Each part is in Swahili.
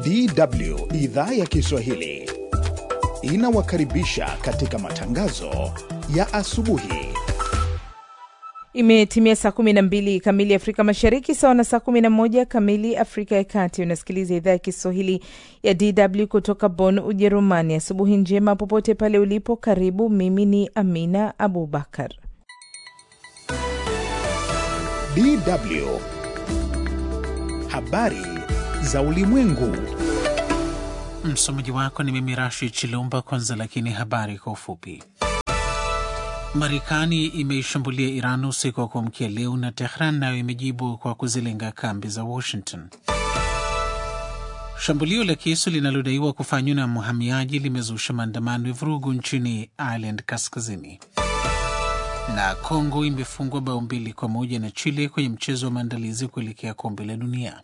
DW idhaa ya Kiswahili inawakaribisha katika matangazo ya asubuhi. Imetimia saa 12 kamili Afrika Mashariki, sawa na saa 11 kamili Afrika ya Kati. Unasikiliza idhaa ya Kiswahili ya DW kutoka Bonn, Ujerumani. Asubuhi njema popote pale ulipo, karibu. Mimi ni Amina Abubakar. DW habari za ulimwengu. Msomaji wako ni mimi Rashid Chilumba. Kwanza lakini habari kwa ufupi. Marekani imeishambulia Iran usiku wa kuamkia leo na Tehran nayo imejibu kwa kuzilenga kambi za Washington. Shambulio la kisu linalodaiwa kufanywa na mhamiaji limezusha maandamano ya vurugu nchini Ireland Kaskazini. Na Kongo imefungwa bao mbili kwa moja na Chile kwenye mchezo wa maandalizi kuelekea kombe la dunia.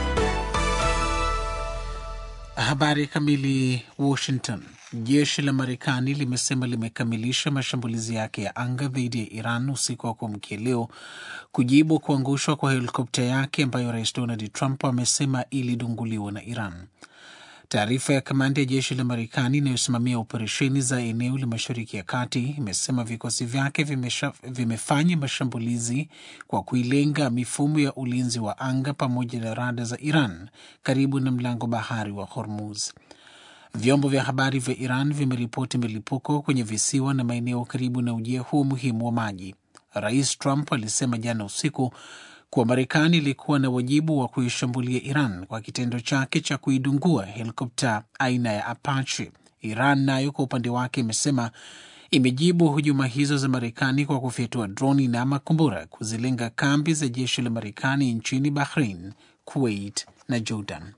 Habari kamili. Washington. Jeshi la Marekani limesema limekamilisha mashambulizi yake ya anga dhidi ya Iran usiku wa kuamkia leo kujibu kuangushwa kwa helikopta yake ambayo Rais Donald Trump amesema ilidunguliwa na Iran. Taarifa ya kamanda ya jeshi la Marekani inayosimamia operesheni za eneo la Mashariki ya Kati imesema vikosi vyake vimesha, vimefanya mashambulizi kwa kuilenga mifumo ya ulinzi wa anga pamoja na rada za Iran karibu na mlango bahari wa Hormuz. Vyombo vya habari vya Iran vimeripoti milipuko kwenye visiwa na maeneo karibu na ujia huo muhimu wa maji. Rais Trump alisema jana usiku kuwa Marekani ilikuwa na wajibu wa kuishambulia Iran kwa kitendo chake cha kuidungua helikopta aina ya Apache. Iran nayo kwa upande wake imesema imejibu hujuma hizo za Marekani kwa kufyatua droni na makombora kuzilenga kambi za jeshi la Marekani nchini Bahrain, Kuwait na Jordan.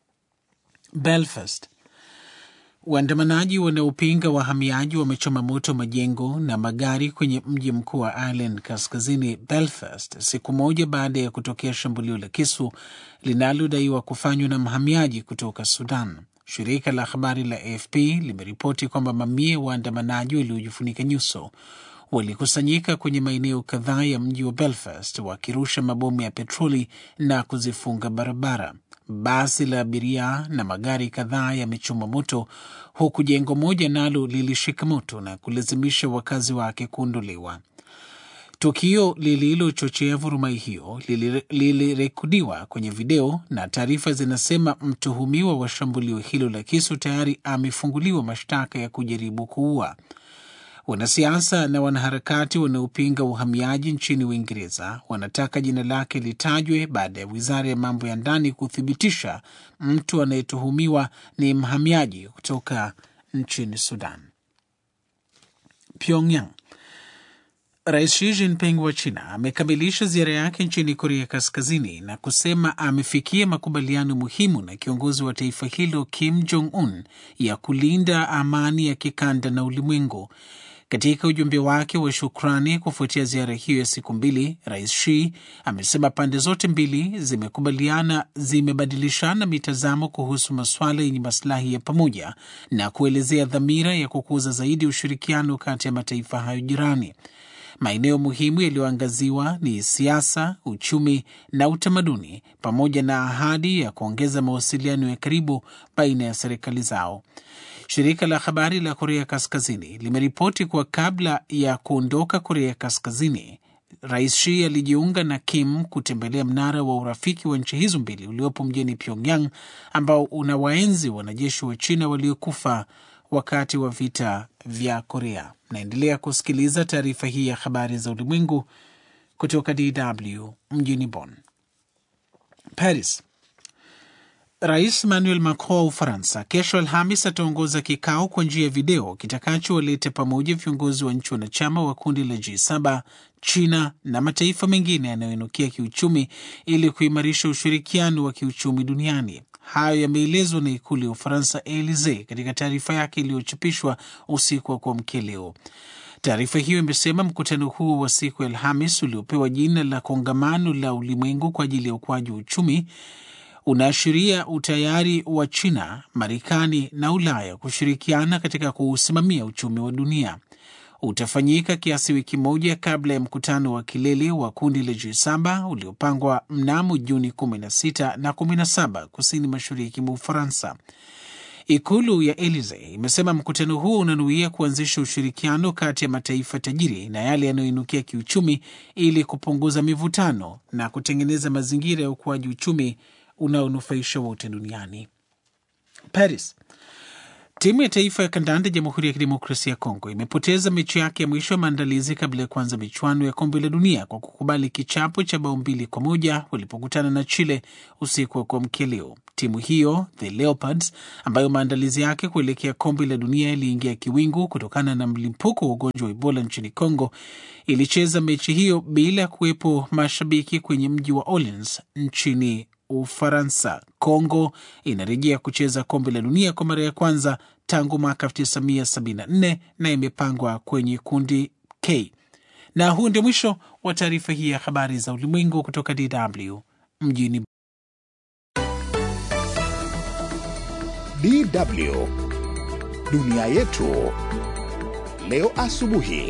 Belfast Waandamanaji wanaopinga wahamiaji wamechoma moto majengo na magari kwenye mji mkuu wa Ireland kaskazini Belfast, siku moja baada ya kutokea shambulio la kisu linalodaiwa kufanywa na mhamiaji kutoka Sudan. Shirika la habari la AFP limeripoti kwamba mamia waandamanaji waliojifunika nyuso walikusanyika kwenye maeneo kadhaa ya mji wa Belfast wakirusha mabomu ya petroli na kuzifunga barabara. Basi la abiria na magari kadhaa yamechoma moto huku jengo moja nalo lilishika moto na kulazimisha wakazi wake kuondolewa. Tukio lililochochea vurumai hiyo lilirekodiwa kwenye video na taarifa zinasema mtuhumiwa wa shambulio hilo la kisu tayari amefunguliwa mashtaka ya kujaribu kuua. Wanasiasa na wanaharakati wanaopinga uhamiaji nchini Uingereza wanataka jina lake litajwe baada ya wizara ya mambo ya ndani kuthibitisha mtu anayetuhumiwa ni mhamiaji kutoka nchini Sudan. Pyongyang. Rais Xi Jinping wa China amekamilisha ziara yake nchini Korea Kaskazini na kusema amefikia makubaliano muhimu na kiongozi wa taifa hilo Kim Jong Un ya kulinda amani ya kikanda na ulimwengu. Katika ujumbe wake wa shukrani kufuatia ziara hiyo ya siku mbili, Rais Xi amesema pande zote mbili zimekubaliana, zimebadilishana mitazamo kuhusu masuala yenye masilahi ya pamoja na kuelezea dhamira ya kukuza zaidi ushirikiano kati ya mataifa hayo jirani. Maeneo muhimu yaliyoangaziwa ni siasa, uchumi na utamaduni, pamoja na ahadi ya kuongeza mawasiliano ya karibu baina ya serikali zao. Shirika la habari la Korea Kaskazini limeripoti kuwa kabla ya kuondoka Korea Kaskazini, Rais Xi alijiunga na Kim kutembelea mnara wa urafiki wa nchi hizo mbili uliopo mjini Pyongyang, ambao una waenzi wanajeshi wa China waliokufa wakati wa vita vya Korea. Naendelea kusikiliza taarifa hii ya habari za ulimwengu kutoka DW mjini Bonn. Paris. Rais Emmanuel Macron wa Ufaransa kesho Alhamis ataongoza kikao kwa njia ya video kitakachowaleta pamoja viongozi wa nchi wanachama wa kundi la G7, China na mataifa mengine yanayoinukia kiuchumi ili kuimarisha ushirikiano wa kiuchumi duniani. Hayo yameelezwa na ikulu ya Ufaransa, Elisee, katika taarifa yake iliyochapishwa usiku wa kuamkia leo. Taarifa hiyo imesema mkutano huo wa siku ya Alhamis uliopewa jina la kongamano la ulimwengu kwa ajili ya ukuaji wa uchumi unaashiria utayari wa China, Marekani na Ulaya kushirikiana katika kuusimamia uchumi wa dunia. utafanyika kiasi wiki moja kabla ya mkutano wa kilele wa kundi la G7 uliopangwa mnamo Juni 16 na 17 kusini mashariki mwa Ufaransa. Ikulu ya Elisee imesema mkutano huo unanuia kuanzisha ushirikiano kati ya mataifa tajiri na yale yanayoinukia kiuchumi ili kupunguza mivutano na kutengeneza mazingira ya ukuaji uchumi unaonufaisha wote duniani. Paris. Timu ya taifa ya kandanda Jamhuri ya Kidemokrasia ya Kongo imepoteza mechi yake ya mwisho ya maandalizi kabla ya kuanza michuano ya kombe la dunia kwa kukubali kichapo cha bao mbili kwa moja walipokutana na Chile usiku wa kuamkia leo. Timu hiyo the Leopards, ambayo maandalizi yake kuelekea kombe la dunia iliingia kiwingu kutokana na mlipuko wa ugonjwa wa Ebola nchini Kongo, ilicheza mechi hiyo bila ya kuwepo mashabiki kwenye mji wa Orleans nchini Ufaransa. Kongo inarejea kucheza kombe la dunia kwa mara ya kwanza tangu mwaka 1974 na imepangwa kwenye kundi K. Na huu ndio mwisho wa taarifa hii ya habari za ulimwengu kutoka DW mjini DW dunia yetu leo asubuhi.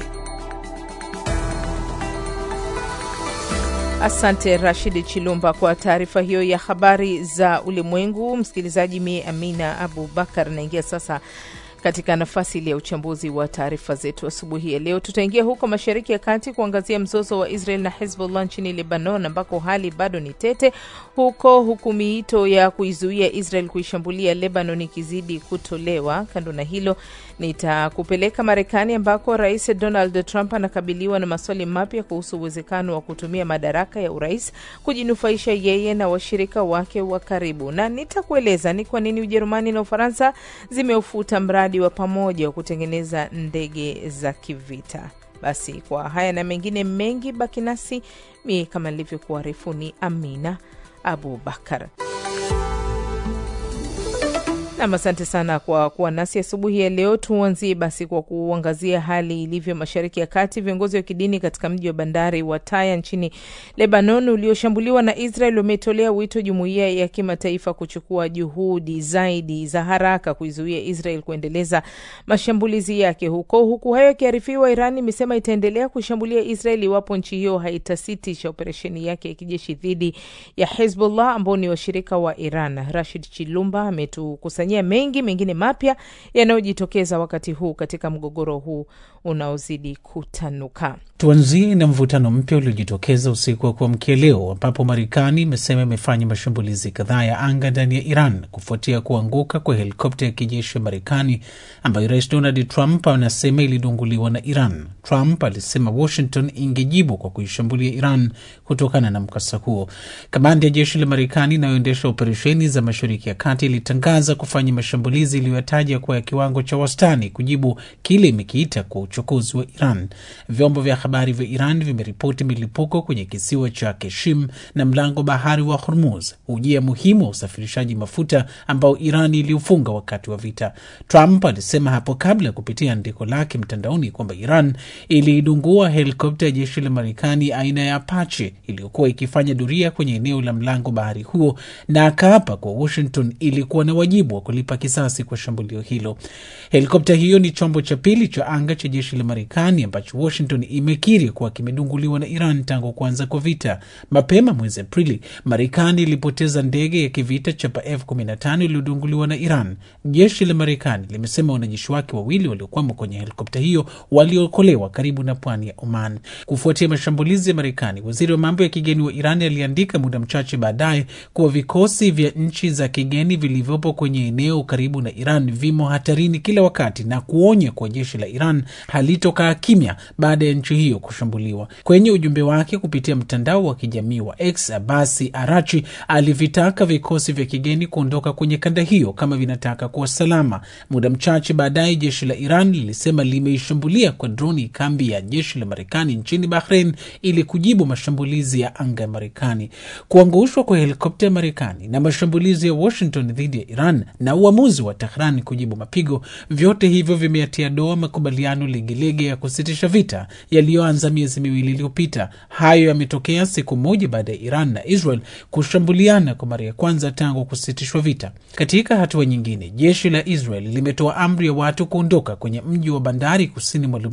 Asante Rashid Chilumba kwa taarifa hiyo ya habari za ulimwengu. Msikilizaji, mie Amina Abu Bakar naingia sasa katika nafasi ile ya uchambuzi wa taarifa zetu asubuhi ya leo. Tutaingia huko Mashariki ya Kati kuangazia mzozo wa Israel na Hezbollah nchini Lebanon, ambako hali bado ni tete huko, huku miito ya kuizuia Israel kuishambulia Lebanon ikizidi kutolewa. Kando na hilo, nitakupeleka Marekani ambako Rais Donald Trump anakabiliwa na maswali mapya kuhusu uwezekano wa kutumia madaraka ya urais kujinufaisha yeye na washirika wake wa karibu, na nitakueleza ni kwa nini Ujerumani na Ufaransa zimeufuta mradi wa pamoja wa kutengeneza ndege za kivita. Basi kwa haya na mengine mengi, baki nasi. Mie kama nilivyokuarifu ni Amina Abu Bakar. Nam, asante sana kwa kuwa nasi asubuhi ya leo. Tuanzie basi kwa kuangazia hali ilivyo mashariki ya kati. Viongozi wa kidini katika mji wa bandari wa Taya nchini Lebanon ulioshambuliwa na Israel wametolea wito jumuiya ya kimataifa kuchukua juhudi zaidi za haraka kuizuia Israel kuendeleza mashambulizi yake huko. Huku hayo yakiarifiwa, Iran imesema itaendelea kushambulia Israel iwapo nchi hiyo haitasitisha operesheni yake ya kijeshi dhidi ya Hezbollah ambao ni washirika wa Iran. Rashid Chilumba ametukusanya mengi mengine mapya yanayojitokeza wakati huu katika mgogoro huu unaozidi kutanuka. Tuanzie na mvutano mpya uliojitokeza usiku wa kuamkia leo, ambapo Marekani imesema imefanya mashambulizi kadhaa ya anga ndani ya Iran kufuatia kuanguka kwa helikopta ya kijeshi ya Marekani ambayo Rais Donald Trump anasema ilidunguliwa na Iran. Trump alisema Washington ingejibu kwa kuishambulia Iran kutokana na mkasa huo. Kamandi ya jeshi la Marekani inayoendesha operesheni za Mashariki ya Kati ilitangaza kufanya mashambulizi iliyoyataja kuwa ya kiwango cha wastani kujibu kile imekiita kwa uchokozi wa Iran. Vyombo vya habari vya Iran vimeripoti milipuko kwenye kisiwa cha Keshim na mlango bahari wa Hormuz, ujia muhimu wa usafirishaji mafuta ambao Iran iliufunga wakati wa vita. Trump alisema hapo kabla ya kupitia andiko lake mtandaoni kwamba Iran iliidungua helikopta ya jeshi la Marekani aina ya Apache iliyokuwa ikifanya doria kwenye eneo la mlango bahari huo, na akaapa kwa Washington ilikuwa na wajibu wa kulipa kisasi kwa shambulio hilo. Helikopta hiyo ni chombo cha pili cha anga cha jeshi la Marekani ambacho Washington imekiri kuwa kimedunguliwa na Iran tangu kuanza kwa vita. Mapema mwezi Aprili, Marekani ilipoteza ndege ya kivita chapa F15 iliyodunguliwa na Iran. Jeshi la Marekani limesema wanajeshi wake wawili waliokwama kwenye helikopta hiyo waliokolewa karibu na pwani ya Oman. Kufuatia mashambulizi ya Marekani, waziri wa mambo ya kigeni wa Iran aliandika muda mchache baadaye kuwa vikosi vya nchi za kigeni vilivyopo kwenye eneo karibu na Iran vimo hatarini kila wakati na kuonya kuwa jeshi la Iran halitokaa kimya baada ya nchi hiyo kushambuliwa. Kwenye ujumbe wake kupitia mtandao wa kijamii wa X, Abasi Arachi alivitaka vikosi vya kigeni kuondoka kwenye kanda hiyo kama vinataka kuwa salama. Muda mchache baadaye, jeshi la Iran lilisema limeishambulia kwa droni kambi ya jeshi la Marekani nchini Bahrain ili kujibu mashambulizi ya anga ya Marekani. Kuangushwa kwa helikopta ya Marekani na mashambulizi ya Washington dhidi ya Iran na uamuzi wa Tehran kujibu mapigo, vyote hivyo vimeatia doa makubaliano legelege ya kusitisha vita yaliyoanza miezi miwili iliyopita. Hayo yametokea siku moja baada ya Iran na Israel kushambuliana kwa mara ya kwanza tangu kusitishwa vita. Katika hatua nyingine, jeshi la Israel limetoa amri ya watu kuondoka kwenye mji wa bandari kusini mwa Lubnan wa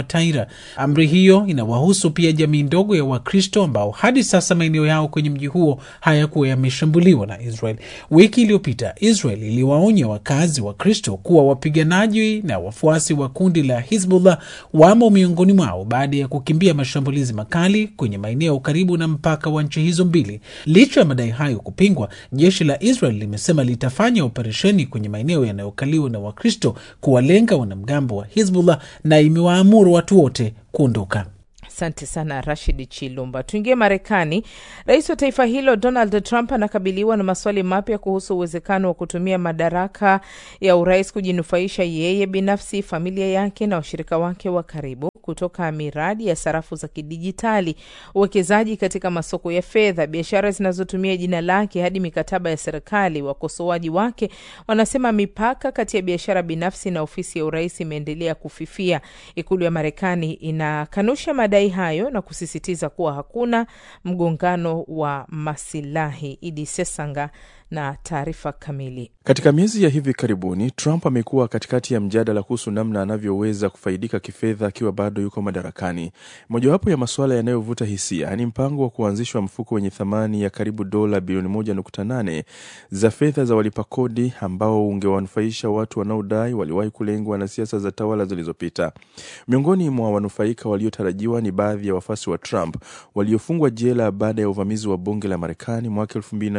Taira. Amri hiyo inawahusu pia jamii ndogo ya Wakristo ambao hadi sasa maeneo yao kwenye mji huo hayakuwa yameshambuliwa na Israel. Wiki iliyopita Israel iliwaonya wakazi wa Kristo kuwa wapiganaji na wafuasi wa kundi la Hizbullah wamo miongoni mwao baada ya kukimbia mashambulizi makali kwenye maeneo karibu na mpaka wa nchi hizo mbili. Licha ya madai hayo kupingwa, jeshi la Israel limesema litafanya operesheni kwenye maeneo yanayokaliwa na Wakristo kuwalenga wanamgambo wa Hizbullah na imewaamuru watu wote kuondoka. Asante sana Rashid Chilumba. Tuingie Marekani. Rais wa taifa hilo Donald Trump anakabiliwa na maswali mapya kuhusu uwezekano wa kutumia madaraka ya urais kujinufaisha yeye binafsi, familia yake na washirika wake wa karibu, kutoka miradi ya sarafu za kidijitali, uwekezaji katika masoko ya fedha, biashara zinazotumia jina lake, hadi mikataba ya serikali. Wakosoaji wake wanasema mipaka kati ya biashara binafsi na ofisi ya urais imeendelea kufifia. Ikulu ya Marekani inakanusha madai hayo na kusisitiza kuwa hakuna mgongano wa masilahi. Idi Sesanga na taarifa kamili. Katika miezi ya hivi karibuni, Trump amekuwa katikati ya mjadala kuhusu namna anavyoweza kufaidika kifedha akiwa bado yuko madarakani. Mojawapo ya masuala yanayovuta hisia ni mpango wa kuanzishwa mfuko wenye thamani ya karibu dola bilioni 1.8 za fedha za walipa kodi ambao ungewanufaisha watu wanaodai waliwahi kulengwa na siasa za tawala zilizopita. Miongoni mwa wanufaika waliotarajiwa ni baadhi ya wafuasi wa Trump waliofungwa jela baada ya uvamizi wa bunge la Marekani mwaka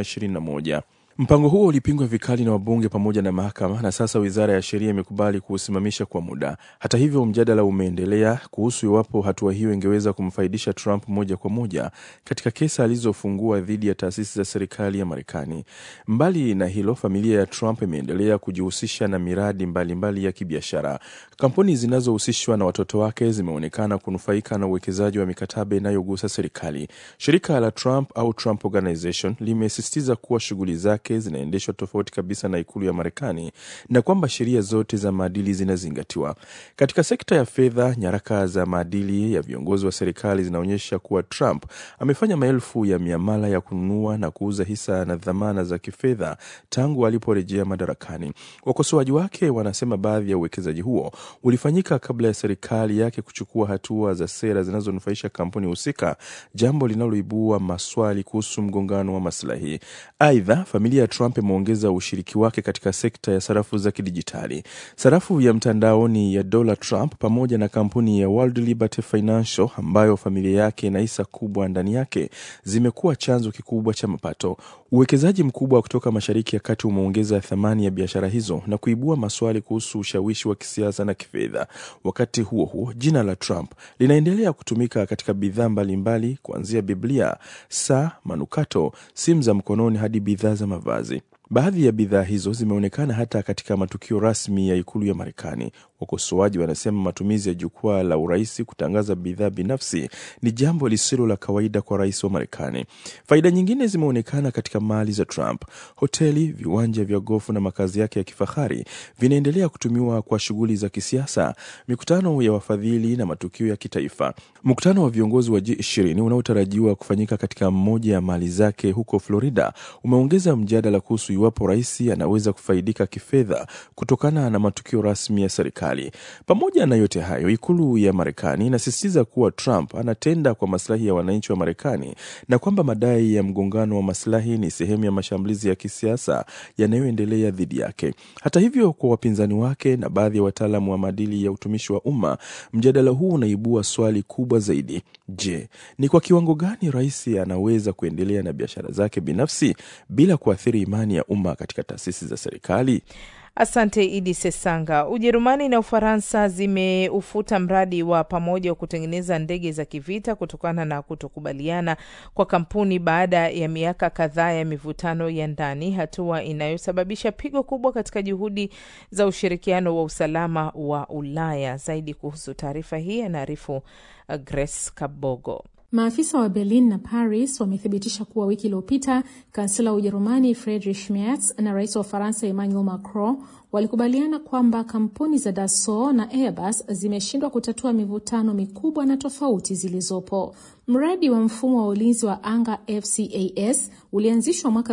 2021. Mpango huo ulipingwa vikali na wabunge pamoja na mahakama, na sasa wizara ya sheria imekubali kuusimamisha kwa muda. Hata hivyo, mjadala umeendelea kuhusu iwapo hatua hiyo ingeweza kumfaidisha Trump moja kwa moja katika kesi alizofungua dhidi ya taasisi za serikali ya Marekani. Mbali na hilo, familia ya Trump imeendelea kujihusisha na miradi mbalimbali mbali ya kibiashara. Kampuni zinazohusishwa na watoto wake zimeonekana kunufaika na uwekezaji wa mikataba inayogusa serikali. Shirika la Trump au Trump Organization limesisitiza kuwa shughuli zake zinaendeshwa tofauti kabisa na ikulu ya Marekani na kwamba sheria zote za maadili zinazingatiwa. Katika sekta ya fedha, nyaraka za maadili ya viongozi wa serikali zinaonyesha kuwa Trump amefanya maelfu ya miamala ya kununua na kuuza hisa na dhamana za kifedha tangu aliporejea madarakani. Wakosoaji wake wanasema baadhi ya uwekezaji huo ulifanyika kabla ya serikali yake kuchukua hatua za sera zinazonufaisha kampuni husika, jambo linaloibua maswali kuhusu mgongano wa maslahi. Aidha, familia ya Trump imeongeza ushiriki wake katika sekta ya sarafu za kidijitali. Sarafu ya mtandaoni ya Dollar Trump pamoja na kampuni ya World Liberty Financial ambayo familia yake ina hisa kubwa ndani yake zimekuwa chanzo kikubwa cha mapato. Uwekezaji mkubwa kutoka Mashariki ya Kati umeongeza thamani ya biashara hizo na kuibua maswali kuhusu ushawishi wa kisiasa na kifedha. Wakati huo huo, jina la Trump linaendelea kutumika katika bidhaa mbalimbali kuanzia Biblia, saa, manukato, simu za mkononi hadi bidhaa za mavazi. Baadhi ya bidhaa hizo zimeonekana hata katika matukio rasmi ya ikulu ya Marekani. Wakosoaji wanasema matumizi ya jukwaa la urais kutangaza bidhaa binafsi ni jambo lisilo la kawaida kwa rais wa Marekani. Faida nyingine zimeonekana katika mali za Trump. Hoteli, viwanja vya gofu na makazi yake ya kifahari vinaendelea kutumiwa kwa shughuli za kisiasa, mikutano ya wafadhili na matukio ya kitaifa. Mkutano wa viongozi wa G20 unaotarajiwa kufanyika katika mmoja ya mali zake huko Florida umeongeza mjadala kuhusu iwapo rais anaweza kufaidika kifedha kutokana na matukio rasmi ya serikali. Pamoja na yote hayo, ikulu ya Marekani inasisitiza kuwa Trump anatenda kwa maslahi ya wananchi wa Marekani na kwamba madai ya mgongano wa maslahi ni sehemu ya mashambulizi ya kisiasa yanayoendelea dhidi yake. Hata hivyo, kwa wapinzani wake na baadhi ya wataalamu wa maadili ya utumishi wa umma, mjadala huu unaibua swali kubwa zaidi. Je, ni kwa kiwango gani rais anaweza kuendelea na biashara zake binafsi bila kuathiri imani ya umma katika taasisi za serikali? Asante Idi Sesanga. Ujerumani na Ufaransa zimeufuta mradi wa pamoja wa kutengeneza ndege za kivita kutokana na kutokubaliana kwa kampuni baada ya miaka kadhaa ya mivutano ya ndani, hatua inayosababisha pigo kubwa katika juhudi za ushirikiano wa usalama wa Ulaya. Zaidi kuhusu taarifa hii anaarifu Grace Kabogo. Maafisa wa Berlin na Paris wamethibitisha kuwa wiki iliyopita kansela wa Ujerumani Friedrich Merz na rais wa Ufaransa Emmanuel Macron walikubaliana kwamba kampuni za Dassault na Airbus zimeshindwa kutatua mivutano mikubwa na tofauti zilizopo. Mradi wa mfumo wa ulinzi wa anga FCAS ulianzishwa mwaka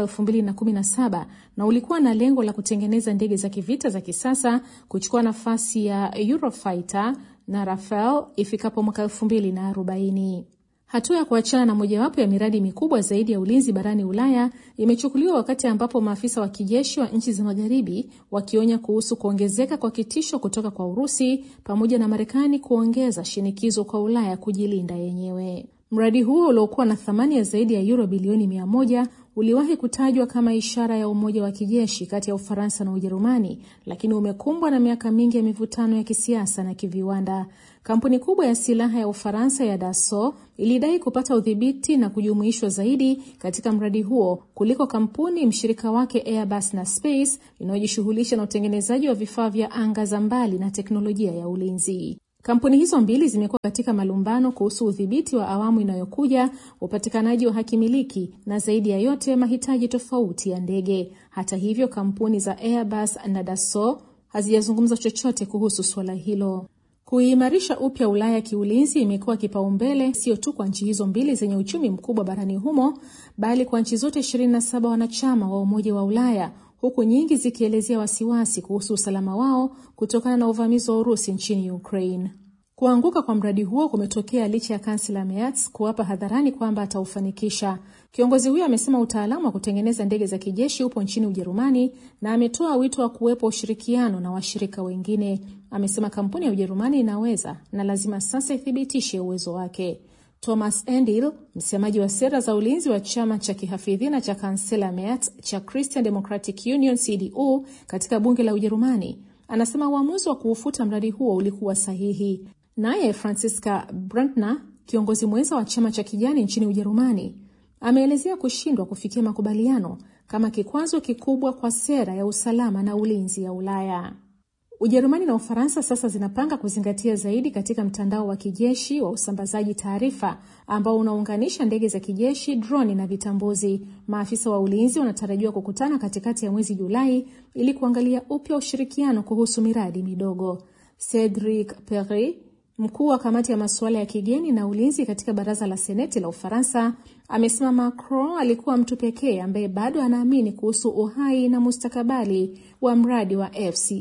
2017 na ulikuwa na lengo la kutengeneza ndege za kivita za kisasa, kuchukua nafasi ya Eurofighter na Rafael ifikapo mwaka elfu mbili na arobaini. Hatua ya kuachana na mojawapo ya miradi mikubwa zaidi ya ulinzi barani Ulaya imechukuliwa wakati ambapo maafisa wa kijeshi wa nchi za magharibi wakionya kuhusu kuongezeka kwa kitisho kutoka kwa Urusi pamoja na Marekani kuongeza shinikizo kwa Ulaya kujilinda yenyewe. Mradi huo uliokuwa na thamani ya zaidi ya euro bilioni mia moja uliwahi kutajwa kama ishara ya umoja wa kijeshi kati ya Ufaransa na Ujerumani, lakini umekumbwa na miaka mingi ya mivutano ya kisiasa na kiviwanda. Kampuni kubwa ya silaha ya Ufaransa ya Dassault ilidai kupata udhibiti na kujumuishwa zaidi katika mradi huo kuliko kampuni mshirika wake Airbus na Space inayojishughulisha na utengenezaji wa vifaa vya anga za mbali na teknolojia ya ulinzi. Kampuni hizo mbili zimekuwa katika malumbano kuhusu udhibiti wa awamu inayokuja, upatikanaji wa hakimiliki na zaidi ya yote mahitaji tofauti ya ndege. Hata hivyo, kampuni za Airbus na Dassault hazijazungumza chochote kuhusu suala hilo. Kuimarisha upya Ulaya kiulinzi imekuwa kipaumbele sio tu kwa nchi hizo mbili zenye uchumi mkubwa barani humo, bali kwa nchi zote 27 wanachama wa Umoja wa Ulaya, huku nyingi zikielezea wasiwasi kuhusu usalama wao kutokana na uvamizi wa Urusi nchini Ukraine. Kuanguka kwa mradi huo kumetokea licha ya kansela Merz kuwapa hadharani kwamba ataufanikisha. Kiongozi huyo amesema utaalamu wa kutengeneza ndege za kijeshi upo nchini Ujerumani na ametoa wito wa kuwepo ushirikiano na washirika wengine. Amesema kampuni ya Ujerumani inaweza na lazima sasa ithibitishe uwezo wake. Thomas Endil, msemaji wa sera za ulinzi wa chama cha kihafidhina cha kansela Merz cha Christian Democratic Union CDU katika bunge la Ujerumani, anasema uamuzi wa kuufuta mradi huo ulikuwa sahihi. Naye Franziska Brandner, kiongozi mwenza wa chama cha kijani nchini Ujerumani, ameelezea kushindwa kufikia makubaliano kama kikwazo kikubwa kwa sera ya usalama na ulinzi ya Ulaya. Ujerumani na Ufaransa sasa zinapanga kuzingatia zaidi katika mtandao wa kijeshi wa usambazaji taarifa ambao unaunganisha ndege za kijeshi, droni na vitambuzi. Maafisa wa ulinzi wanatarajiwa kukutana katikati ya mwezi Julai ili kuangalia upya ushirikiano kuhusu miradi midogo. Cedric Perry Mkuu wa kamati ya masuala ya kigeni na ulinzi katika baraza la seneti la Ufaransa amesema Macron alikuwa mtu pekee ambaye bado anaamini kuhusu uhai na mustakabali wa mradi wa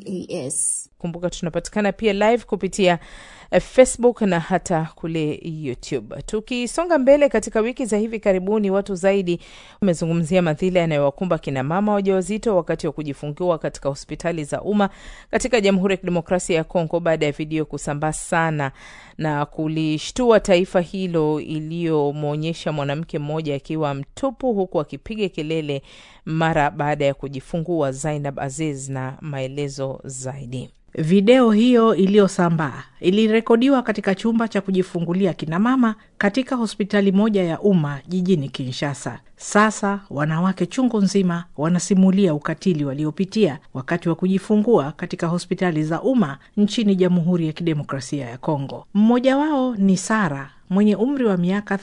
FCAS. Kumbuka tunapatikana pia live kupitia Facebook na hata kule YouTube. Tukisonga mbele, katika wiki za hivi karibuni, watu zaidi wamezungumzia madhila yanayowakumba kina mama wajawazito wakati wa kujifungua katika hospitali za umma katika Jamhuri ya Kidemokrasia ya Kongo baada ya video kusambaa sana na kulishtua taifa hilo, iliyomwonyesha mwanamke mmoja akiwa mtupu huku akipiga kelele mara baada ya kujifungua. Zainab Aziz na maelezo zaidi. Video hiyo iliyosambaa ilirekodiwa katika chumba cha kujifungulia kinamama katika hospitali moja ya umma jijini Kinshasa. Sasa wanawake chungu nzima wanasimulia ukatili waliopitia wakati wa kujifungua katika hospitali za umma nchini Jamhuri ya Kidemokrasia ya Kongo. Mmoja wao ni Sara mwenye umri wa miaka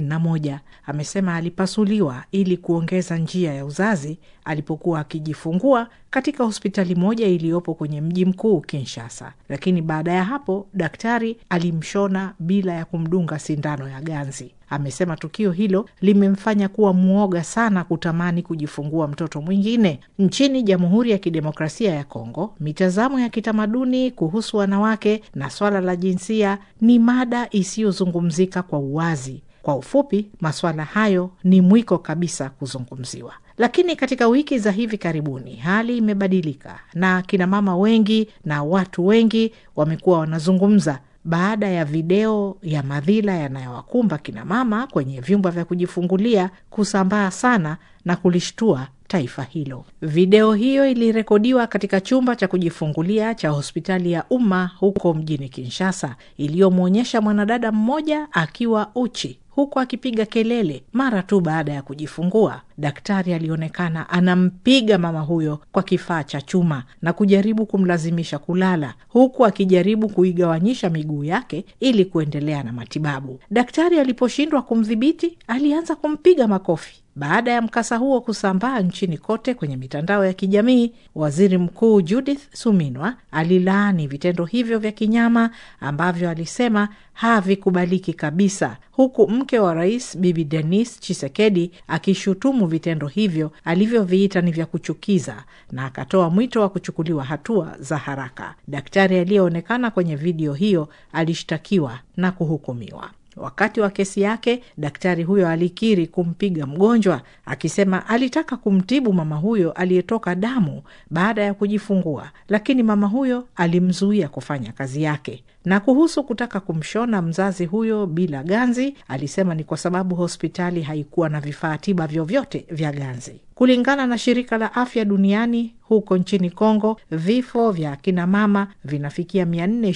31 amesema alipasuliwa ili kuongeza njia ya uzazi alipokuwa akijifungua katika hospitali moja iliyopo kwenye mji mkuu Kinshasa, lakini baada ya hapo daktari alimshona bila ya kumdunga sindano ya ganzi. Amesema tukio hilo limemfanya kuwa mwoga sana kutamani kujifungua mtoto mwingine. Nchini Jamhuri ya Kidemokrasia ya Kongo, mitazamo ya kitamaduni kuhusu wanawake na swala la jinsia ni mada isiyozungumzika kwa uwazi. Kwa ufupi, masuala hayo ni mwiko kabisa kuzungumziwa. Lakini katika wiki za hivi karibuni hali imebadilika, na kinamama wengi na watu wengi wamekuwa wanazungumza baada ya video ya madhila yanayowakumba kinamama kwenye vyumba vya kujifungulia kusambaa sana na kulishtua taifa hilo. Video hiyo ilirekodiwa katika chumba cha kujifungulia cha hospitali ya umma huko mjini Kinshasa, iliyomwonyesha mwanadada mmoja akiwa uchi huku akipiga kelele mara tu baada ya kujifungua. Daktari alionekana anampiga mama huyo kwa kifaa cha chuma na kujaribu kumlazimisha kulala, huku akijaribu kuigawanyisha miguu yake ili kuendelea na matibabu. Daktari aliposhindwa kumdhibiti, alianza kumpiga makofi Baada ya mkasa huo kusambaa nchini kote kwenye mitandao ya kijamii, waziri mkuu Judith Suminwa alilaani vitendo hivyo vya kinyama ambavyo alisema havikubaliki kabisa, huku mke wa rais Bibi Denis Chisekedi akishutumu vitendo hivyo alivyoviita ni vya kuchukiza na akatoa mwito wa kuchukuliwa hatua za haraka. Daktari aliyeonekana kwenye video hiyo alishtakiwa na kuhukumiwa. Wakati wa kesi yake, daktari huyo alikiri kumpiga mgonjwa, akisema alitaka kumtibu mama huyo aliyetoka damu baada ya kujifungua, lakini mama huyo alimzuia kufanya kazi yake. Na kuhusu kutaka kumshona mzazi huyo bila ganzi, alisema ni kwa sababu hospitali haikuwa na vifaa tiba vyovyote vya ganzi. Kulingana na shirika la afya duniani, huko nchini Kongo vifo vya akina mama vinafikia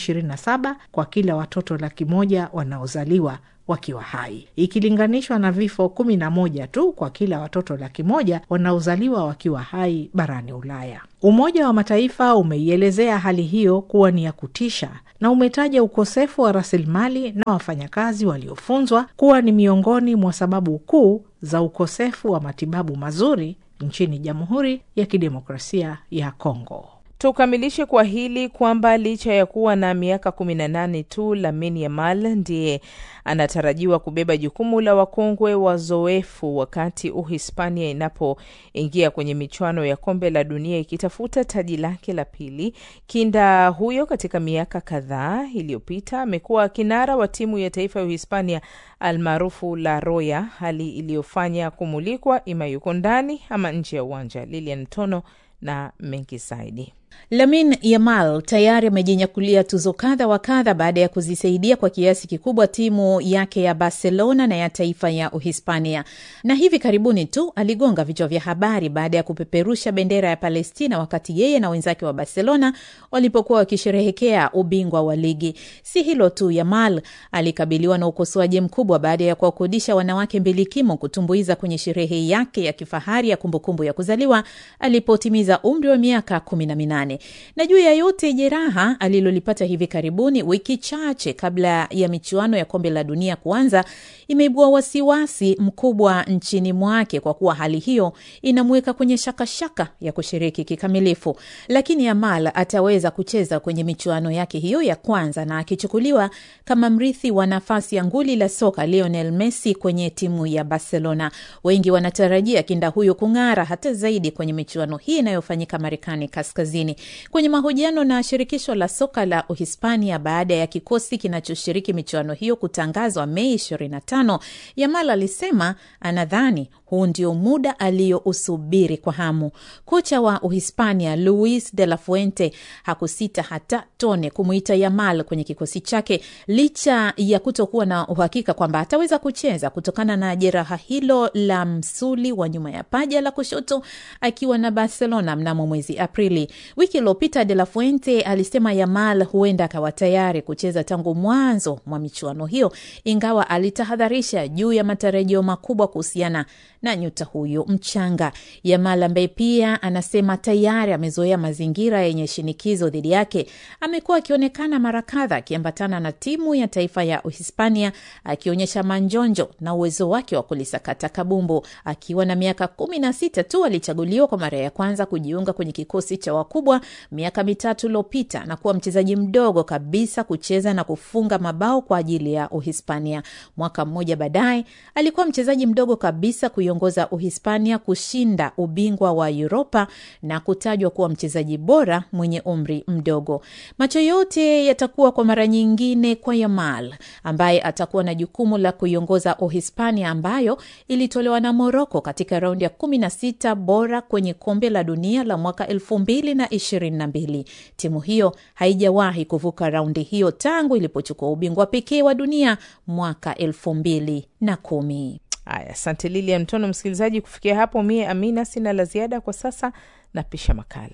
427 kwa kila watoto laki moja wanaozaliwa wakiwa hai ikilinganishwa na vifo kumi na moja tu kwa kila watoto laki moja wanaozaliwa wakiwa hai barani Ulaya. Umoja wa Mataifa umeielezea hali hiyo kuwa ni ya kutisha na umetaja ukosefu wa rasilimali na wafanyakazi waliofunzwa kuwa ni miongoni mwa sababu kuu za ukosefu wa matibabu mazuri nchini Jamhuri ya Kidemokrasia ya Kongo. Tukamilishe kwa hili kwamba licha ya kuwa na miaka kumi na nane tu, Lamine Yamal ndiye anatarajiwa kubeba jukumu la wakongwe wazoefu wakati Uhispania inapoingia kwenye michuano ya kombe la dunia ikitafuta taji lake la pili. Kinda huyo katika miaka kadhaa iliyopita amekuwa kinara wa timu ya taifa ya Uhispania almaarufu La Roya, hali iliyofanya kumulikwa ima yuko ndani ama nje ya uwanja. Lilian Tono na mengi zaidi. Lamin Yamal tayari amejinyakulia tuzo kadha wa kadha baada ya kuzisaidia kwa kiasi kikubwa timu yake ya Barcelona na ya taifa ya Uhispania, na hivi karibuni tu aligonga vichwa vya habari baada ya kupeperusha bendera ya Palestina wakati yeye na wenzake wa Barcelona walipokuwa wakisherehekea ubingwa wa ligi. Si hilo tu, Yamal alikabiliwa na ukosoaji mkubwa baada ya kuwakodisha wanawake mbilikimo kutumbuiza kwenye sherehe yake ya kifahari ya kumbukumbu ya kuzaliwa alipotimiza umri wa miaka kumi na minane na juu ya yote jeraha alilolipata hivi karibuni, wiki chache kabla ya michuano ya kombe la dunia kuanza, imeibua wasiwasi mkubwa nchini mwake, kwa kuwa hali hiyo inamweka kwenye shakashaka shaka ya kushiriki kikamilifu. Lakini Yamal ataweza kucheza kwenye michuano yake hiyo ya kwanza, na akichukuliwa kama mrithi wa nafasi ya nguli la soka Lionel Messi kwenye timu ya Barcelona. Wengi wanatarajia kinda huyo kung'ara hata zaidi kwenye michuano hii inayofanyika Marekani kaskazini. Kwenye mahojiano na shirikisho la soka la Uhispania baada ya kikosi kinachoshiriki michuano hiyo kutangazwa Mei 25, Yamal alisema anadhani huu ndio muda aliyousubiri kwa hamu. Kocha wa Uhispania Luis de la Fuente hakusita hata tone kumwita Yamal kwenye kikosi chake licha ya kutokuwa na uhakika kwamba ataweza kucheza kutokana na jeraha hilo la msuli wa nyuma ya paja la kushoto akiwa na Barcelona mnamo mwezi Aprili. Wiki iliyopita De La Fuente alisema Yamal huenda akawa tayari kucheza tangu mwanzo mwa michuano hiyo, ingawa alitahadharisha juu ya matarajio makubwa kuhusiana na nyota huyo mchanga. Yamal ambaye pia anasema tayari amezoea mazingira yenye shinikizo dhidi yake, amekuwa akionekana mara kadha akiambatana na timu ya taifa ya Uhispania akionyesha manjonjo na uwezo wake wa kulisakata kabumbu. Akiwa na miaka kumi na sita tu alichaguliwa kwa mara ya kwanza kujiunga kwenye kikosi cha wakubwa miaka mitatu iliyopita na kuwa mchezaji mdogo kabisa kucheza na kufunga mabao kwa ajili ya Uhispania. Mwaka mmoja baadaye alikuwa mchezaji mdogo kabisa kuiongoza Uhispania kushinda ubingwa wa Uropa na kutajwa kuwa mchezaji bora mwenye umri mdogo. Macho yote yatakuwa kwa mara nyingine kwa Yamal ambaye atakuwa na jukumu la kuiongoza Uhispania ambayo ilitolewa na Moroko katika raundi ya kumi na sita bora kwenye kombe la dunia la mwaka elfu mbili na ishirini na mbili. Timu hiyo haijawahi kuvuka raundi hiyo tangu ilipochukua ubingwa pekee wa dunia mwaka elfu mbili na kumi. Haya, asante Lilian Mtono. Msikilizaji, kufikia hapo mie Amina sina la ziada kwa sasa, napisha makala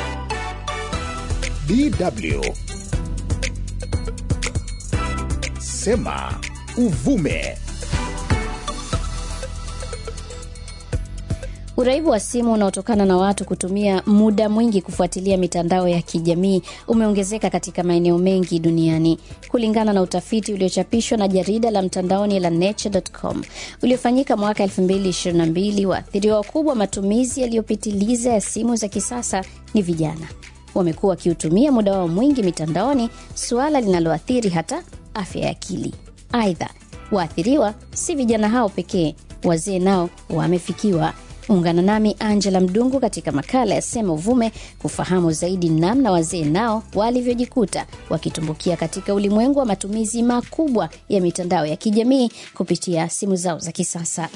DW Sema Uvume. Uraibu wa simu unaotokana na watu kutumia muda mwingi kufuatilia mitandao ya kijamii umeongezeka katika maeneo mengi duniani, kulingana na utafiti uliochapishwa na jarida la mtandaoni la Nature.com uliofanyika mwaka 2022. Waathiriwa wakubwa matumizi yaliyopitiliza ya simu za kisasa ni vijana. Wamekuwa wakiutumia muda wao mwingi mitandaoni, suala linaloathiri hata afya ya akili. Aidha, waathiriwa si vijana hao pekee, wazee nao wamefikiwa. Ungana nami Angela Mdungu katika makala ya Sema Uvume kufahamu zaidi namna wazee nao walivyojikuta wakitumbukia katika ulimwengu wa matumizi makubwa ya mitandao ya kijamii kupitia simu zao za kisasa.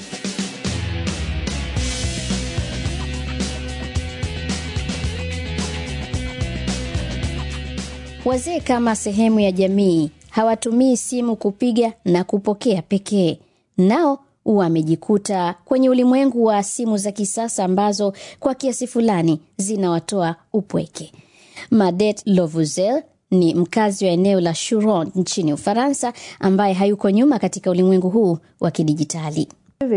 Wazee kama sehemu ya jamii hawatumii simu kupiga na kupokea pekee, nao wamejikuta kwenye ulimwengu wa simu za kisasa ambazo kwa kiasi fulani zinawatoa upweke. Madet Lovuzel ni mkazi wa eneo la Churon nchini Ufaransa, ambaye hayuko nyuma katika ulimwengu huu wa kidijitali.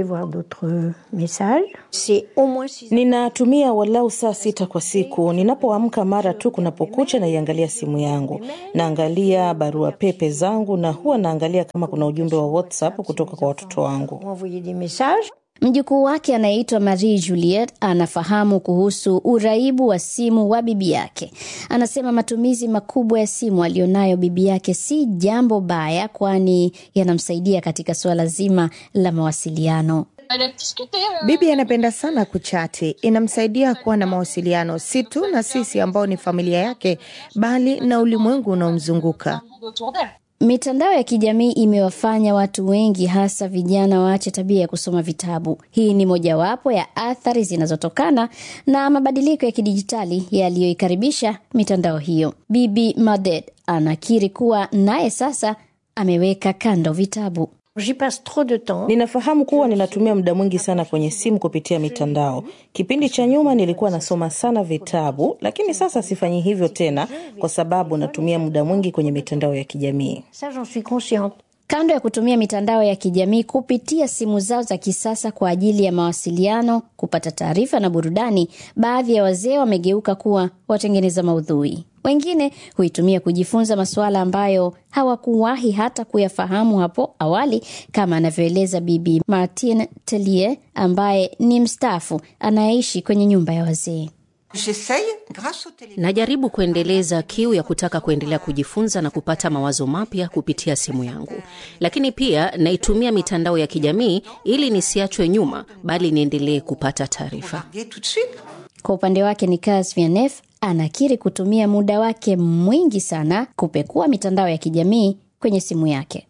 Ninatumia walau saa sita kwa siku. Ninapoamka mara tu kunapokucha, naiangalia simu yangu, naangalia barua pepe zangu, na huwa naangalia kama kuna ujumbe wa WhatsApp kutoka kwa watoto wangu. Mjukuu wake anayeitwa Marie Juliet anafahamu kuhusu uraibu wa simu wa bibi yake. Anasema matumizi makubwa ya simu aliyonayo bibi yake si jambo baya, kwani yanamsaidia katika suala zima la mawasiliano. Bibi anapenda sana kuchati, inamsaidia kuwa na mawasiliano si tu na sisi ambao ni familia yake, bali na ulimwengu unaomzunguka. Mitandao ya kijamii imewafanya watu wengi hasa vijana waache tabia ya kusoma vitabu. Hii ni mojawapo ya athari zinazotokana na mabadiliko ya kidijitali yaliyoikaribisha mitandao hiyo. Bibi Madet anakiri kuwa naye sasa ameweka kando vitabu. Ninafahamu kuwa ninatumia muda mwingi sana kwenye simu kupitia mitandao. Kipindi cha nyuma nilikuwa nasoma sana vitabu, lakini sasa sifanyi hivyo tena kwa sababu natumia muda mwingi kwenye mitandao ya kijamii. Kando ya kutumia mitandao ya kijamii kupitia simu zao za kisasa kwa ajili ya mawasiliano, kupata taarifa na burudani, baadhi ya wazee wamegeuka kuwa watengeneza maudhui. Wengine huitumia kujifunza masuala ambayo hawakuwahi hata kuyafahamu hapo awali, kama anavyoeleza Bibi Martin Tellier ambaye ni mstaafu anayeishi kwenye nyumba ya wazee. Najaribu kuendeleza kiu ya kutaka kuendelea kujifunza na kupata mawazo mapya kupitia simu yangu, lakini pia naitumia mitandao ya kijamii ili nisiachwe nyuma, bali niendelee kupata taarifa. Kwa upande wake Nicolas Vianef anakiri kutumia muda wake mwingi sana kupekua mitandao ya kijamii kwenye simu yake.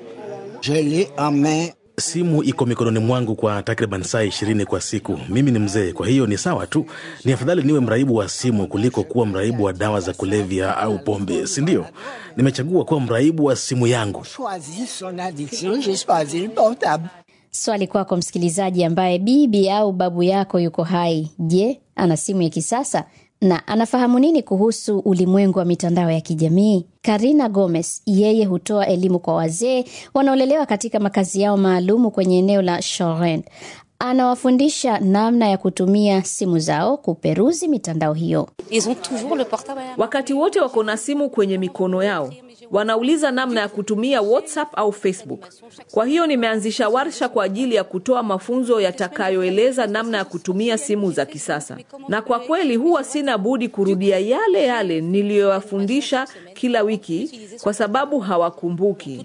Simu iko mikononi mwangu kwa takriban saa ishirini kwa siku. Mimi ni mzee, kwa hiyo ni sawa tu. Ni afadhali niwe mraibu wa simu kuliko kuwa mraibu wa dawa za kulevya au pombe, si ndio? Nimechagua kuwa mraibu wa simu yangu. Swali kwako msikilizaji, ambaye bibi au babu yako yuko hai. Je, ana simu ya kisasa na anafahamu nini kuhusu ulimwengu wa mitandao ya kijamii? Karina Gomez yeye hutoa elimu kwa wazee wanaolelewa katika makazi yao maalumu kwenye eneo la Shoren. Anawafundisha namna ya kutumia simu zao kuperuzi mitandao hiyo. Wakati wote wako na simu kwenye mikono yao, wanauliza namna ya kutumia WhatsApp au Facebook. Kwa hiyo nimeanzisha warsha kwa ajili ya kutoa mafunzo yatakayoeleza namna ya kutumia simu za kisasa, na kwa kweli huwa sina budi kurudia yale yale niliyowafundisha kila wiki kwa sababu hawakumbuki.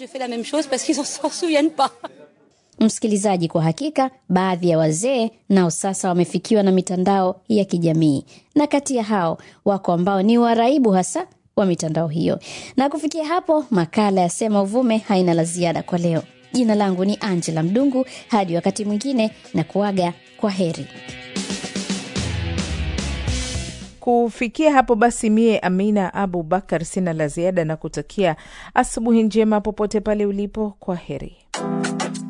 Msikilizaji, kwa hakika baadhi ya wazee nao sasa wamefikiwa na mitandao ya kijamii, na kati ya hao wako ambao ni waraibu hasa wa mitandao hiyo. Na kufikia hapo, makala ya Sema Uvume haina la ziada kwa leo. Jina langu ni Angela Mdungu, hadi wakati mwingine na kuaga kwa heri. Kufikia hapo basi, mie Amina Abu Bakar sina la ziada na kutakia asubuhi njema popote pale ulipo. Kwa heri.